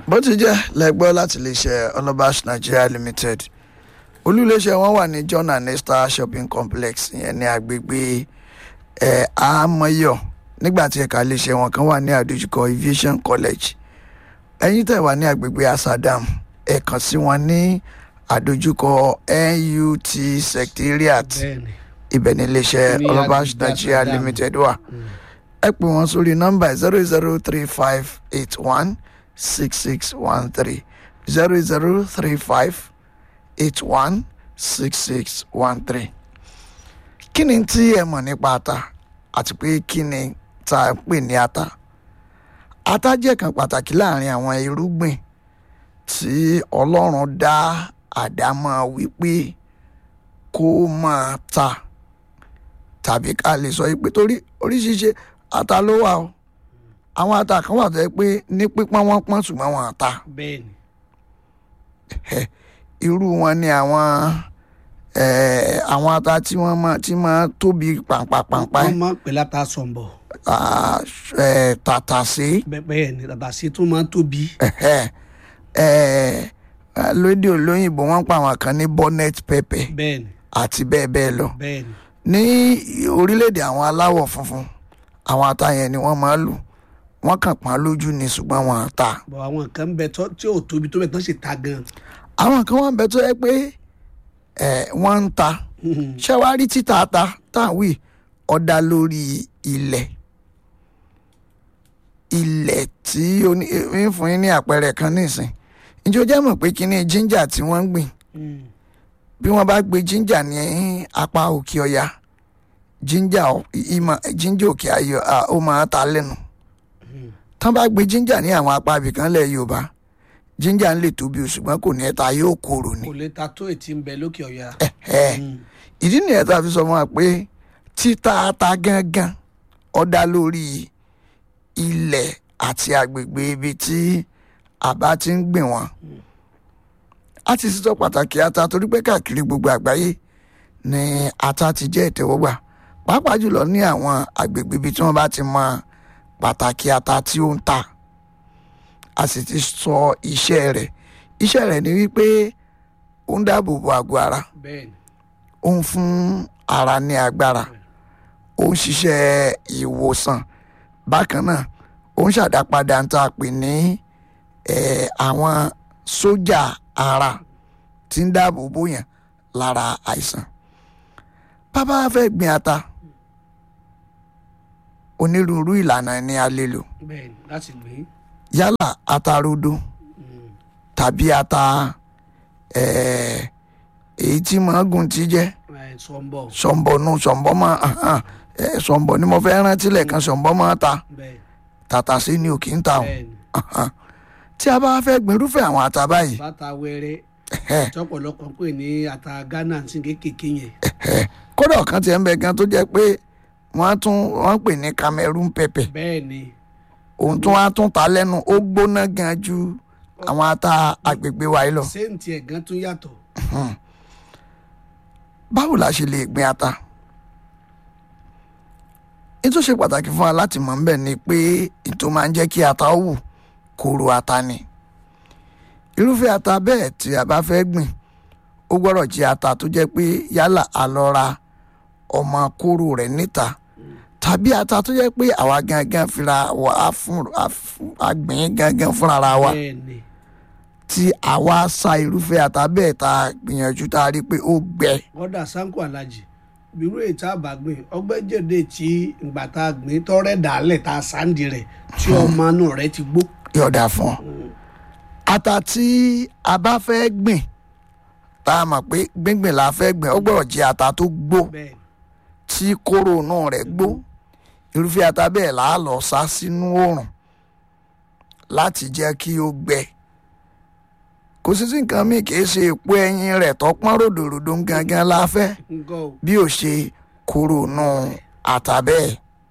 bó ti jẹ́ lẹ́gbọ́ láti lè ṣe ọlọ́bàṣ nigeria limited olúléeṣẹ́ wọn wà ní john and esther shopping complex ìyẹn ní agbègbè ẹ̀ àmọ́yọ̀ nígbà tí ẹ̀ka iléeṣẹ́ wọn kan wà ní àdójúkọ aviation college ẹ̀yin tẹ̀ wà ní agbègbè asadam ẹ̀ kàn sí wọn ní àdójúkọ nut secretariat bẹ́ẹ̀ni ibẹ̀ ní iléeṣẹ́ Ní ọlọ́bàṣ agbègbè nigeria Asadam. limited wà ẹ pè wọ́n sórí nọ́mbà zero zero three five eight one six six one three zero zero three five eight one six six one three. kí ni tí ẹ mọ̀ nípa ata àti pé kí ni tá a pè ní ata ata jẹ́ kan pàtàkì láàrin àwọn irúgbìn tí ọlọ́run dá àdámọ́ wípé kó máa ta tàbí ká lè sọ pé torí oríṣiríṣi ata ló wà o àwọn ata kan wà tó yẹ pé ní pípọ́n wọ́n pọ́n ṣùgbọ́n wọn ta bẹ́ẹ̀ni irú wọn ni àwọn eh, àwọn ata tí wọ́n máa tí máa tóbi pàǹpàpàǹpà wọ́n máa ń pè láta sọ̀nbọ̀ ah, eh, tàtàṣé Bẹ́- bẹ́ẹ̀ni tàtàṣé tó máa ń tóbi ẹ̀hẹ́, eh, lóde olóyìnbó wọ́n pa àwọn kan ní bonnet pepper bẹ́ẹ̀ni àti bẹ́ẹ̀ bẹ́ẹ̀ lọ bẹ́ẹ̀ni ní orílẹ̀-èdè àwọn aláwọ̀ funfun àwọn ata yẹn ni wọ́n máa ń lò wọ́n kàn pọ́n lójú ni ṣùgbọ́n wọn à ta bọ̀ àwọn nǹkan ń bẹ tó- tí ò tóbi tó bẹ̀ tán sì ta gan àwọn kan wọ́n ń bẹ tó yẹ pé ẹ̀ wọ́n ń ta ṣé wàá rí títa ata táwí ọ̀dà lórí ilẹ̀ ilẹ̀ tí ó ní ń fún yín ní àpẹẹrẹ kan nísìn ǹjẹ́ o jẹ́ mọ̀ pé kíní jíńjà tí wọ́n ń gbìn bí wọ́n bá gbé jíńjà ní apá òkè ọya jíńjà ọ- ìmọ̀ jíńjà òkè ayọ̀ à, ó máa ta lẹ́nu tán bá gbé jíńjà ní àwọn apá ibìkan lẹ̀ yorùbá jíńjà ń lè tóbi o, ṣùgbọ́n kò ní ẹ̀ta yóò korò ni kò lè ta tó ètí ń bẹ lókè ọ̀yà ẹ̀ ìdí nìyẹn tá a fi sọ fún wa pé títa ata gangan ó dá lórí ilẹ̀ àti agbègbè ibi tí a bá ti ń gbìn wọ́n a ti sọ pàtàkì ata torí pé káàkiri gbogbo àgbáyé ni ata ti jẹ́ ìtẹ́wọ́gbà pàápàá jùlọ ní àwọn agbègbè ibi tí wọ́n bá ti mọ pàtàkì ata tí ó ń tà a sì ti sọ iṣẹ́ rẹ̀ iṣẹ́ rẹ̀ ni wípé ó ń dáàbò bo àgọ́ ara bẹ́ẹ̀ni ó ń fún ara ní agbára ó ń ṣiṣẹ́ ìwòsàn bákan náà ó ń ṣàdápadà ń tà pé ní eh, àwọn sójà ara tí ń dáàbò bóyàn lára àìsàn bàbá fẹ́ gbin ata onírúurú ìlànà ni a lè lò bẹ́ẹ̀ni láti gbìn yálà ata rodo tàbí ata eh, èyí tí màágùn ti jẹ́ sọ̀nbọ̀ sọ̀nbọ̀nù sọ̀nbọ̀ máa hàn ẹ̀ sọ̀nbọ̀ ni mo fẹ́ rántí lẹ́ẹ̀kan sọ̀nbọ̀ máa ta bẹ́ẹ̀ni tàtàṣé ni ò kì í ta o bẹ́ẹ̀ni tí a bá fẹ́ gbin irúfẹ́ àwọn ata báyìí bàtà wẹrẹ ẹ̀hẹ́, tọ́pọ̀lọpọ̀ pè ní ata ghana tí kékèké yẹn ẹ̀hẹ́. kódà ọ̀kan tiẹ̀ ń bẹ gan tó jẹ́ pé wọ́n á tún wọ́n pè ní cameroon pepper bẹ́ẹ̀ni òun tún wá tún ta lẹ́nu ó gbóná gan ju àwọn ata agbègbè wa yìí lọ séǹtì ẹ̀gán tún yàtọ̀ báwo la ṣe lè gbin ata ètò ṣe pàtàkì fún wa láti mọ̀ níbẹ̀ ni pé ètò máa ń jẹ́ kí ata ó wù kóró ata ni irúfẹ́ ata bẹ́ẹ̀ tí a bá fẹ́ gbìn ó gbọ́dọ̀ jẹ́ ata tó jẹ́ pé yálà a lọ ra ọmọ kóró rẹ̀ níta tàbí ata tó jẹ́ pé àwa gangan fira wa á fún á fún- á gbìn gangan fúnra wa bẹ́ẹ̀ni tí àwa sa irúfẹ́ ata bẹ́ẹ̀ tá a gbìyànjú tá a rí pé ó gbẹ kọ́dà sanko alájì bírú ètò àbàgbìn ọgbẹ́jẹ̀dẹ̀ tí ìgbà tá a gbìn tọ́rẹ́ dàálẹ̀ tá a sáǹdì rẹ̀ tí ọmọ inú rẹ̀ ti gbó yọ̀dà fún ọ. ata tí a bá fẹ́ gbìn tá a mọ̀ pé gbíngbìn la fẹ́ gbìn ó gbọ́dọ̀ jẹ́ ata tó gbó bẹ́ẹ̀ tí kóró inú rẹ̀ gbó irúfẹ́ ata bẹ́ẹ̀ là á lọ sá sínú oòrùn láti jẹ́ kí ó gbẹ kò sí sí nǹkan míì kì í ṣe èpo ẹyin rẹ̀ tó pọ́n ròdòròdò gangan la fẹ́ nǹkan o bí ó ṣe kóró inú ata bẹ́ẹ̀.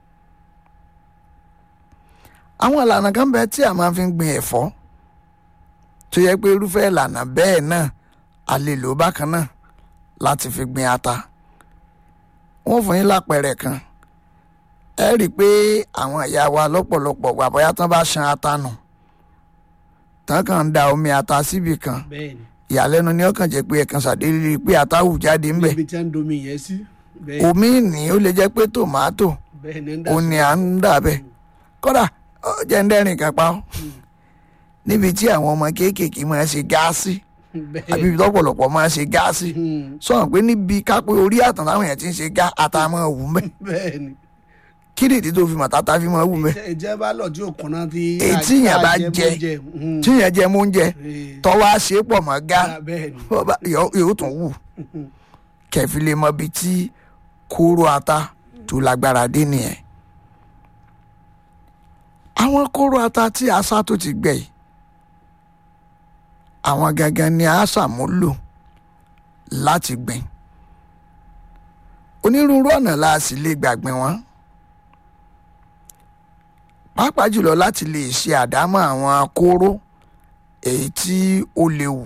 àwọn ìlànà kan bẹ tí a máa fi ń gbin ẹ̀fọ́ tó yẹ pé irúfẹ́ ìlànà bẹ́ẹ̀ náà a lè lò bákan náà láti fi gbin ata wọ́n fún yín lápẹẹrẹ kan ẹ rí i pé àwọn ìyá wa lọ́pọ̀lọpọ̀ gbà bóyá tán bá ṣan ata nù tán kàn ń da omi ata síbì kan bẹ́ẹ̀ ni ìyàlẹ́nu ni ó kàn jẹ́ pé ẹ̀kan ṣàdédé rí i pé ata hù jáde ńbẹ̀ níbi tí wọ́n ń domi yẹn sí bẹ́ẹ̀ omi ní ó lè jẹ́ pé tòmátò bẹ́ẹ̀ ni ń dà ó ní à ń dà bẹ́ẹ̀ kódà ó jẹ́ ń dẹ́rìn kan pa ọ́ níbi tí àwọn ọmọ kéékèèké máa ń ṣe gáàsì bẹ́ẹ̀ àbí ibi tọ́pọ̀lọpọ̀ máa ń ṣe gáàsì Hmm, sọ̀rọ̀ pé níbi kápẹ́ orí àtàn táwọn èèyàn ti ń ṣe gá àtàmọ́ wù mẹ́ bẹ́ẹ̀ ni kí nìdí tó fi mọ̀ tátá fi máa wù mẹ́ ìjẹ́ bá lọ tí òkun náà ti Ètí yẹn bá jẹ. Hmm, tí yẹn jẹ mú oúnjẹ eh, tọ́wọ́ á ṣe é pọ̀ mọ́ gá bẹ́ẹ̀ ni bó bá- yóò yóò tún wù kẹfì lè mọ ibi tí kóró ata tó lágbára dé nìyẹn àwọn kóró ata tí asá tó ti gbẹ yìí àwọn gangan ni a ṣàmúlò láti gbìn onírúurú ọ̀nà la sì lè gbàgbìn wọn pàápàá jùlọ láti lè ṣe àdámọ̀ àwọn kóró èyí tí ó léwu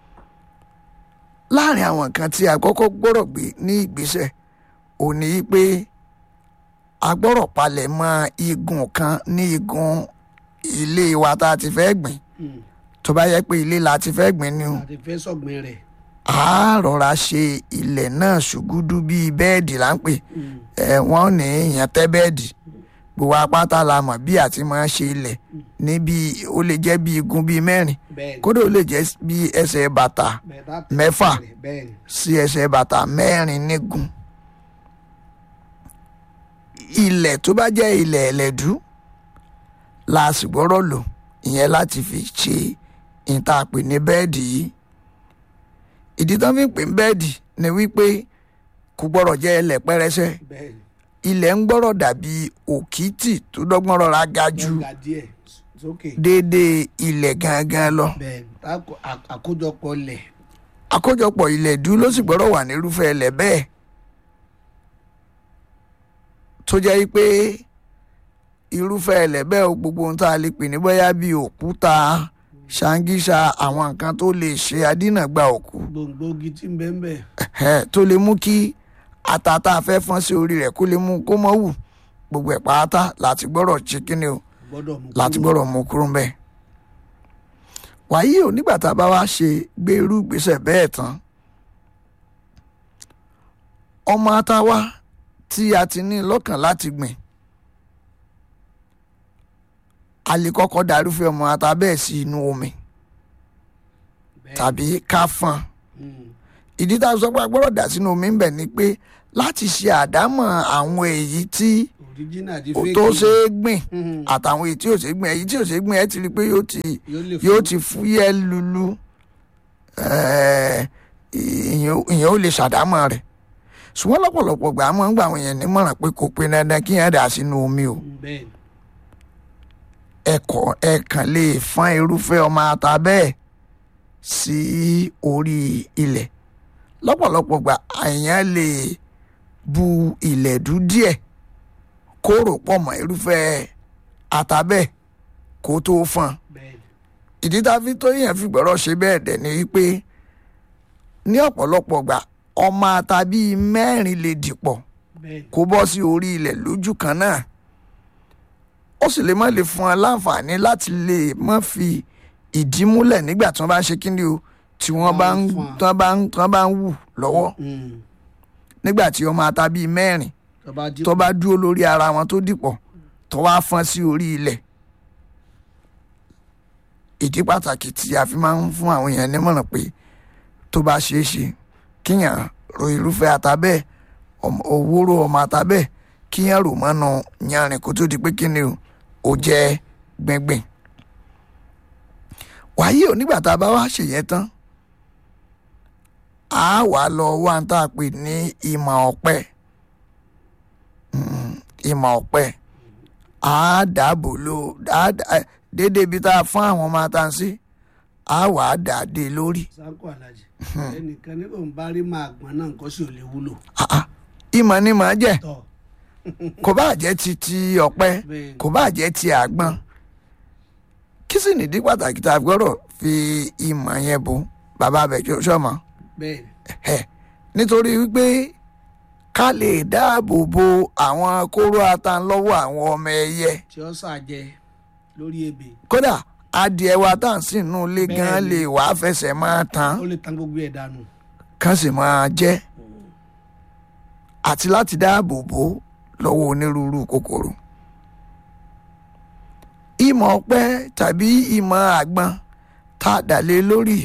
láàrin àwọn nǹkan tí a kọ́kọ́ gbọ́rọ̀ gbé ní ìgbésẹ̀ ò ní í pé a gbọ́rọ̀ palẹ̀ mọ́ igun kan ní igun ilé wa tá a ti fẹ́ gbìn Hmm, tó bá yẹ pé ilé la ti fẹ́ gbìn ni o àti fẹ́ sọ̀gbìn rẹ̀ a rọra ṣe ilẹ̀ náà ṣùgúdú bíi bẹ́ẹ̀dì là ń pè Hmm, ẹ wọ́n ní èèyàn tẹ́ bẹ́ẹ̀dì gbogbo apáta la mọ̀ bí àti máa ṣe ilẹ̀ níbi ó lè jẹ́ bí igun bíi mẹ́rin bẹ́ẹ̀ ni kódà ó lè jẹ́ bí ẹsẹ̀ bàtà bẹ́ẹ̀ tá tẹ̀ mẹ́fà. rẹ̀, bẹ́ẹ̀ ni sí ẹsẹ̀ bàtà mẹ́rin nígun ilẹ̀ tó bá jẹ́ ilẹ̀ ẹlẹ́dú la sì gbọ́dọ̀ lò ìyẹn láti fi ṣe ìtàpè ní bẹ́ẹ̀dì yìí ìdí tán fi ń pè ní bẹ́ẹ̀dì ni wípé kò gbọ́dọ̀ jẹ́ ilẹ̀ pẹ́rẹsẹ̀ bẹ́ẹ̀ ni ilẹ̀ ń gbọ́dọ̀ dàbí òkìtì tó dọ́gbọ́n rọra ga ju wọ́n ga díẹ̀ sókè déédéé ilẹ̀ gangan lọ bẹ́ẹ̀ ni tá kó- à- àkójọpọ̀ lẹ̀ àkójọpọ̀ ilẹ̀ dú ló sì gbọ́dọ̀ wà nírúfẹ́ ilẹ̀ bẹ́ẹ̀ tó jẹ́ pé irúfẹ́ ilẹ̀ bẹ́ẹ̀ o gbogbo ohun tá a lè pè ní bóyá bíi òkúta ṣáńgíṣà àwọn nǹkan tó lè ṣe adínàgbà òkú gbòǹgbògi tí ń bẹ́ẹ̀ ń bẹ́ẹ̀ ẹ̀hẹ́, tó lè mú kí ata tá a fẹ́ fọ́n sí orí rẹ̀ kó lè mú kó mọ́ wù gbogbo ẹ̀ pátá láti gbọ́dọ̀ ṣe kíni o gbọ́dọ̀ mú láti kúrò. gbọ́dọ̀ mú kúrò ńbẹ̀. wàyí ò nígbà tá a bá wá ṣe gbé irú ìgbésẹ̀ bẹ́ẹ̀ tán ọmọ atawa tí a ti ní lọ́kàn láti gbìn a lè kọ́kọ́ darúfẹ́ ọmọ ata bẹ́ẹ̀ sí inú omi Bẹ́ẹ̀ tàbí ká fọ́n Hmm, ìdí tá a sọ pé a gbọ́dọ̀ dà sínú omi ń bẹ̀ ni pé láti ṣe àdámọ̀ àwọn èyí tí original di ó fake tó ṣe é gbìn Hmm, àtàwọn èyí tí ò ṣe é gbìn èyí tí ò ṣe é gbìn ẹ ti rí i pé yóò ti yóò lè yóò fún- ti fúyẹ́ lulu ẹ̀ẹ́, ìyẹn ìyẹn ó lè ṣàdámọ̀ rẹ̀ ṣùgbọ́n lọ́pọ̀lọpọ̀ gbà á máa ń gbà àwọn èèyàn nímọ̀ràn pé kò pé dandan kí yẹn dà sínú omi o Hmm, bẹ́ẹ̀ ni ẹ̀kọ́ ẹ̀kàn lè fọ́n irúfẹ́ ọmọ ata bẹ́ẹ̀ sí orí ilẹ̀ lọ́pọ̀lọpọ̀ gbà èèyàn lè bu ìlẹ̀dú díẹ̀ kó rò pọ̀ mọ́ irúfẹ́ ata bẹ́ẹ̀ kó tó fọ́n bẹ́ẹ̀ ni ìdí tá a fi tó yẹn fi gbọ́dọ̀ ṣe bẹ́ẹ̀ dẹ̀ ni wípé ní ọ̀pọ̀lọpọ̀ gbà ọmọ ata bíi mẹ́rin lè dìpọ̀ bẹ́ẹ̀ ni kó bọ́ sí orí ilẹ̀ lójú kan náà ó sì lè má lè fún ọ láǹfààní láti lè má fi ìdí múlẹ̀ nígbà tí wọ́n bá ń ṣe kíni o tí wọ́n bá ń Fún wa. tí wọ́n bá ń tí wọ́n bá ń wù lọ́wọ́ Hmm, nígbà tí ọmọ ata bíi mẹ́rin tó bá jí tó bá dúró lórí ara wọn tó dìpọ̀ tó wá fọ́n sí orí ilẹ̀ ìdí pàtàkì tí a fi máa ń fún àwọn èèyàn nímọ̀ràn pé tó bá ṣeé ṣe kíyàn ro irúfẹ́ ata bẹ́ẹ̀ ọmọ- òwúrò ọmọ ata bẹ́ẹ̀ kíyàn rò mọ́nú yanrìn kó tó di pé kíni o ó jẹ́ gbẹ̀ngbẹ̀. wàyí ò nígbà tá a bá wá ṣèyẹn tán a wà lọ wá ń tá a pè ní ìmọ̀ ọ̀pẹ Mm, ìmọ̀ ọ̀pẹ a dàbò ló a dà- ẹ, déédéé ibi tá a fún àwọn ọmọ ata sí a wà á dà dé lórí sáńkó alájì ẹnìkan ní òun bá rí máa gbọ́n náà nǹkan sì ò lè wúlò Ah, ah. ìmọ̀ ni màá jẹ́ tọ́ kò bá jẹ́ ti ti ọ̀pẹ bẹ́ẹ̀ kò bá jẹ́ ti àgbọn kí sì nìdí pàtàkì tá a gbọ́dọ̀ fi ìmọ̀ yẹn bò bàbá abẹ́jọ́ sọ́mọ bẹ́ẹ̀ ẹ̀ nítorí wípé ká lè dáàbò bo àwọn kóró ata lọ́wọ́ àwọn ọmọ ẹyẹ tí ó ṣàjẹ lórí ebè kódà adìẹ wa tá à ń sìn nù ilé gan Bẹ́ẹ̀ni. lè wàá fẹsẹ̀ máa tán ó lè tan gbogbo ẹ̀ dànù. kán sì máa jẹ́ àti láti dáàbò bò ó lọ́wọ́ onírúurú kòkòrò. ìmọ̀ ọ̀pẹ tàbí ìmọ̀ àgbọn tá a dà lé lórí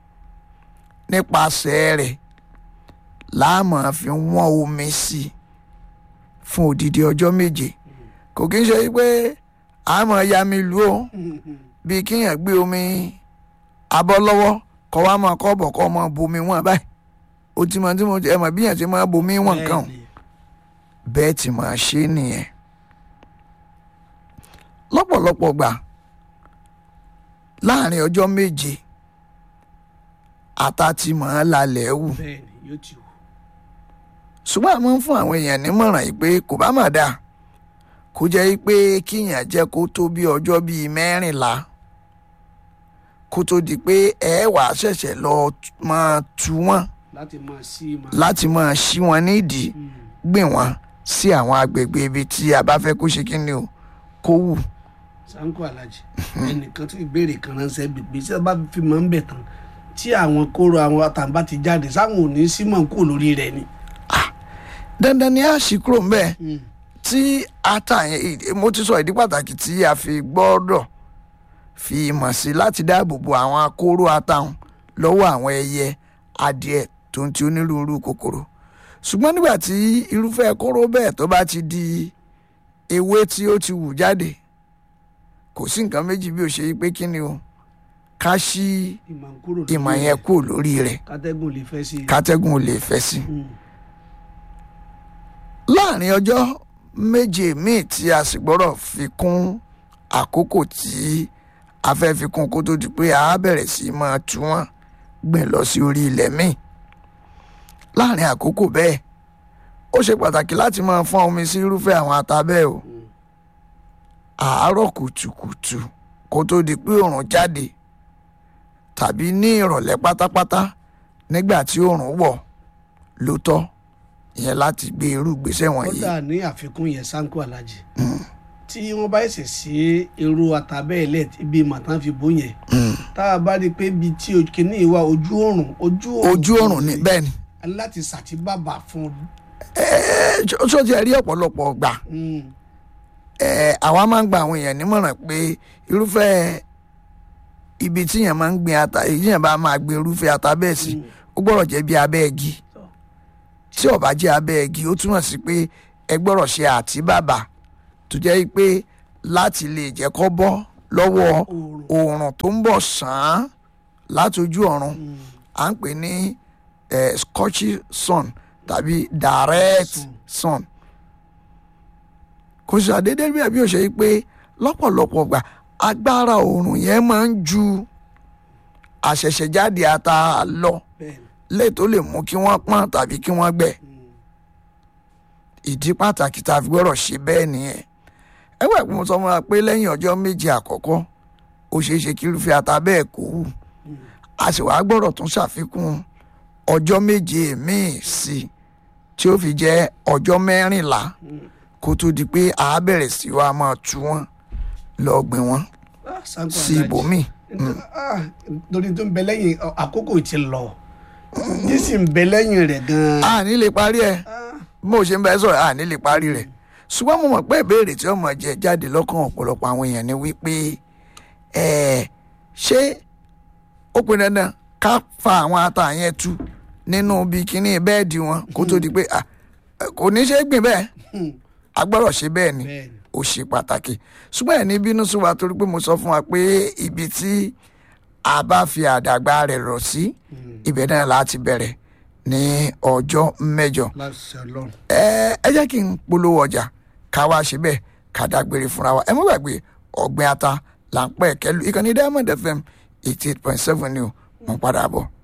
nípasẹ̀ rẹ̀ láàmú fi wọ́n omi sí i fún odidi ọjọ́ méje kò kí ń ṣe pé àmọ́ ya mi lù ó bí kíyàn gbé omi abọ́ lọ́wọ́ kọ́ wa máa kọ́ bọ̀ kọ́ máa bomi wọn báyìí ó ti máa tí mo ẹ mọ̀ bí yàn ti máa bomi wọn nǹkan o Bẹ́ẹ̀ni. bẹ́ẹ̀ tí máa ṣe nìyẹn lọ́pọ̀lọpọ̀ gbà láàrin ọjọ́ méje ata ti máa lalẹ̀ wù bẹ́ẹ̀ni yóò ti wù. ṣùgbọ́n a máa ń fún àwọn èèyàn nímọ̀ràn yìí pé kò bá mà dáa kó jẹ́ pé kíyàn jẹ́ kó tó bí ọjọ́ bíi mẹ́rìnlá kó tó di pé ẹ wàá ṣẹ̀ṣẹ̀ lọ máa tu wọ́n láti máa sí i máa. láti máa ṣí wọn nídìí Mm. gbìn wọ́n sí àwọn agbègbè ibi tí a bá fẹ́ kó ṣe kí ni o kó wù. sanko alhaji ẹnìkan tó ìbéèrè kan ránṣẹ́ gbègbè tí a bá fi máa ń bẹ̀ tán tí àwọn kóró àwọn àtàǹbá ti jáde sáwọn ò ní símọ̀ kú lórí rẹ̀ ni. dandan ni a ṣì kúrò ń bẹ́ẹ̀ Mm. tí ata yẹn mo ti sọ ìdí pàtàkì tí a fi gbọ́dọ̀ fi ìmọ̀ sí láti dáàbò bo àwọn akóró atahun lọ́wọ́ àwọn ẹyẹ adìẹ tó ń ti onírúurú kòkòrò ṣùgbọ́n nígbà tí irúfẹ́ kóró bẹ́ẹ̀ tó bá ti di ewé tí ó ti wù jáde kò sí nǹkan méjì bí ó ṣe yí pé kí ni o ká ṣí ìmọ̀ ń kúrò lórí ìmọ̀ rẹ̀. yẹn kúrò lórí rẹ̀ kátẹ́gùn lè fẹ́ sí i. kátẹ́gùn ò lè fẹ́ sí i. Mm. láàrin ọjọ́ méje míì tí a sì gbọ́dọ̀ fi kún àkókò tí a fẹ́ fi kún kó tó di pé a bẹ̀rẹ̀ sí í máa tú wọn gbìn lọ sí orí ilẹ̀ míì láàrin àkókò bẹ́ẹ̀ ó ṣe pàtàkì láti máa fọ́n omi sí irúfẹ́ àwọn ata bẹ́ẹ̀ o àárọ̀ kùtùkùtù kó tó di pé òòrùn jáde tàbí ní ìrọ̀lẹ́ pátápátá nígbà tí òòrùn wọ̀ ló tọ́ ìyẹn láti gbé irú ìgbésẹ̀ wọ̀nyí. kódà ní àfikún yẹn sanko alhaji tí wọ́n bá ṣẹ̀ sí irú àtàbẹ́ẹ̀lẹ̀ ibi màtán fi bó yẹn tá a bá rí i pé ibi tí kìíní ìwà ojú oòrùn ojú oòrùn ojú ọ̀run ni bẹ́ẹ̀ ni láti ṣàtìbàbà fún un. Ẹ, ṣó ṣó ti ẹ̀ rí ọ̀pọ̀lọpọ̀ gbà Mm. ẹ, àwa máa ń gba àwọn èèyàn nímọ̀ràn pé irúfẹ́ ibi tí èèyàn máa ń gbin ata èyí èèyàn bá máa gbin irúfẹ́ ata bẹ́ẹ̀ sí ó gbọ́dọ̀ jẹ́ bí abẹ́ igi tí ó bá jẹ́ abẹ́ igi ó túmọ̀ sí pé ẹ gbọ́dọ̀ ṣe àtíbàbà tó jẹ́ pé láti lè jẹ́ kó bọ́ lọ́wọ́ Oòrùn. oòrùn tó ń bọ̀ sàn án látojú ọ̀run Mm. à ń pè ní eh, scorchy sun tàbí direct Sun. sun kò sí àdédé bí ẹbí ò ṣe pé lọ́pọ̀lọpọ̀ gbà agbára oòrùn yẹn máa ń ju àṣẹ̀ṣẹ̀jáde ata lọ bẹ́ẹ̀ni. lè tó lè mú kí wọ́n pọ́n tàbí kí wọ́n gbẹ Mm. ìdí pàtàkì tá a fi gbọ́dọ̀ ṣe bẹ́ẹ̀ nìyẹn ẹgbẹ́ ìpín mo sọ fún wa pé lẹ́yìn ọjọ́ méje àkọ́kọ́ ó ṣeé ṣe kí irúfẹ́ ata bẹ́ẹ̀ kó wù a sì wá gbọ́dọ̀ tún ṣàfikún ọjọ́ méje míì sí i tí ó fi jẹ́ ọjọ́ mẹ́rìnlá kó tó di pé a bẹ̀rẹ̀ sí wa máa tú wọn lọ gbìn wọn Ah, Sanko sí Alhaji. ibòmíì. Ah, torí tó ń bẹ lẹ́yìn ọ, àkókò ti lọ yìí sì ń bẹ lẹ́yìn rẹ̀ gan-an. a ní lè parí ẹ̀ Ah, bó o ṣe ń bẹ sọ̀rọ̀ a ní lè parí rẹ̀ ṣùgbọ́n mo mọ̀ pé ìbéèrè tí ọmọ jẹ jáde lọ́kàn ọ̀pọ̀lọpọ̀ àwọn èèyàn ni wípé ẹ̀ ṣé ó pinnu dandan ká fa àwọn ata yẹn tú nínú bí kíní bẹ́ẹ̀dì wọn kó tó di pé ah, kò ní ṣe é gbìn bẹ́ẹ̀ hmm, a gbọ́dọ̀ ṣe bẹ́ẹ̀ ni bẹ́ẹ̀ni. ó ṣe pàtàkì ṣùgbọ́n ẹ̀ ní bínú sí wa torí pé mo sọ fún wa pé ibi tí a bá fi àdàgbà rẹ̀ rọ̀ sí ibẹ̀ náà láti bẹ̀rẹ̀ ní ọjọ́ mẹ́jọ láṣẹ Ọlọ́run. ẹ ẹ jẹ́ kí n polówó ọjà ká wá ṣe bẹ́ẹ̀ ká dágbére fúnra wa ẹ mọ́ gbàgbé ọ̀gbìn ata là ń pẹ́ kẹ́lu ìkànnì Diamond FM eighty eight point seven ni o mo padà bọ̀.